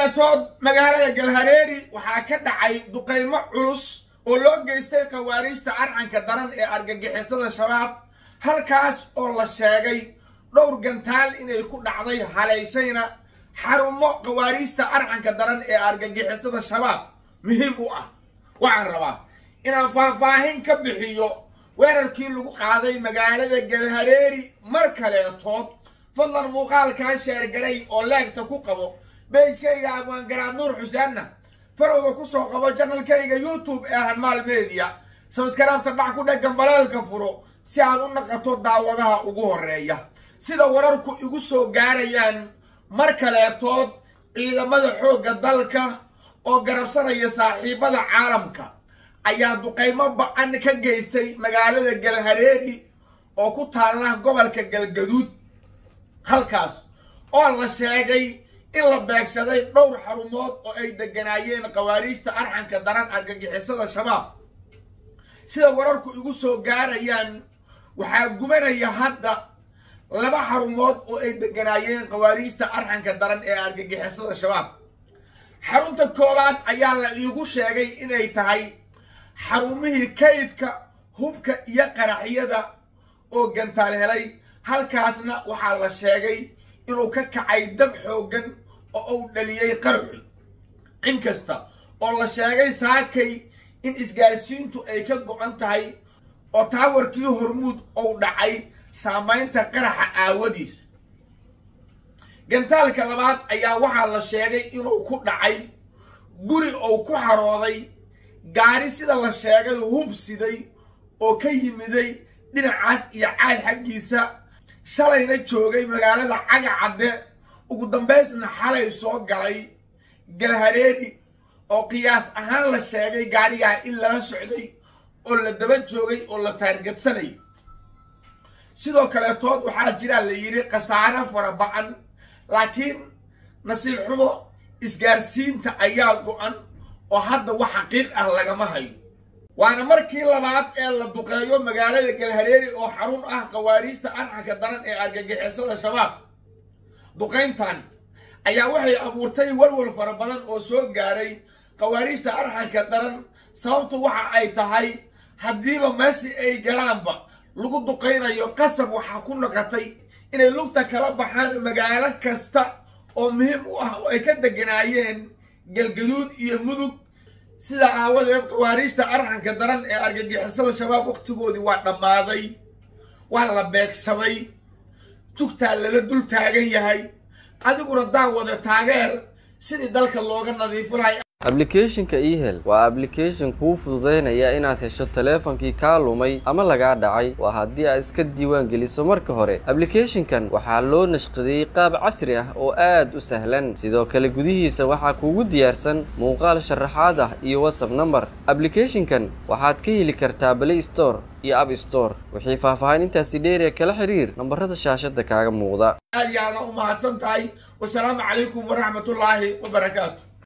kaleetood magaalada galhareeri waxaa ka dhacay duqaymo culus oo loo geystay khawaariijta arcanka daran ee argagixisada shabaab halkaas oo la sheegay dhowr gantaal inay ku dhacday halaysayna xarumo khawaariijta arcanka daran ee argagixisada shabaab muhiim u ah waxaan rabaa inaan faahfaahin ka bixiyo weerarkii lagu qaaday magaalada galhareeri mar kaleetood fadlan muuqaalkaa sheergaray oo leegta ku qabo beejkayga abwaangaraad nuur xuseenna farowda ku soo qabo janalkayga youtube ee hanmaal media sabskaraabta dhac ku dheggan balaalka furo si aad u naqato daawadaha ugu horeeya sida wararku igu soo gaarayaan mar kaleetood ciidamada xoogga dalka oo garabsanaya saaxiibada caalamka ayaa duqaymo ba-an ka geystay magaalada galhareeri oo ku taalla gobolka galgaduud halkaas oo la sheegay in la beegsaday dhowr xarumood oo ay deganaayeen khawaariijta arxanka daran argagixisada shabaab sida wararku igu soo gaarayaan waxaa gubanaya hadda laba xarumood oo ay deganaayeen khawaariijta arxanka daran ee argagixisada shabaab xarunta koowaad ayaa la iigu sheegay inay tahay xarumihii kaydka hubka iyo qaraxyada oo gantaal helay halkaasna waxaa la sheegay inuu ka kacay dab xooggan oo uu dhaliyey qaraxu inkasta oo la sheegay saakay in isgaarsiintu ay ka go-an tahay oo taawarkii hormuud uu dhacay saamaynta qaraxa aawadiis gantaalka labaad ayaa waxaa la sheegay inuu ku dhacay guri uu ku xarooday gaari sida la sheegay hub siday oo ka yimiday dhinacaas iyo caad xaggiisa shalayna joogay magaalada caga cadde ugu dambaysna xalay soo galay galhareeri oo qiyaas ahaan la sheegay gaarigaa in lala socday oo la daba joogay oo la taargadsanay sidoo kaleetood waxaa jiraa la yidhi khasaare fara ba-an laakiin nasiib xumo isgaarsiinta ayaa go-an oo hadda wax xaqiiq ah lagama hayo waana markii labaad ee la duqeeyo magaalada galhareeri oo xarun ah khawaariijta arxanka daran ee argagixisada shabaab duqayntan ayaa waxay abuurtay walwal fara badan oo soo gaaray khawaariijta arxanka daran sababtu waxa ay tahay haddiiba meeshii ay galaanba lagu duqaynayo qasab waxaa ku noqotay inay lugta kala baxaan magaalo kasta oo muhiim u ah oo ay ka deganaayeen galgaduud iyo mudug sidaa aawadeed khawaariijta arxanka daran ee argagixisada shabaab wakhtigoodii waa dhammaaday waa la beegsaday jugtaa lala dul taagan yahay adiguna daawada taageer sidii dalka looga nadiifo lahay ablicathonka ehel waa ablication kuu fududaynaya inaad hesho taleefankii kaa lumay ama lagaa dhacay waa haddii aad iska diiwaan geliso marka hore ablicathonkan waxaa loo nashqadeeyey qaab casri ah oo aad u sahlan sidoo kale gudihiisa waxaa kuugu diyaarsan muuqaal sharaxaad ah iyo whatsapp number ablicathonkan waxaad ka heli kartaa play store iyo app store wixii faahfaahin intaasi dheeriya kala xiriir nambarada shaashada kaaga muuqda aad iyo aada u mahadsan tahay wasalaamu calaykum waraxmatullaahi wabarakaatu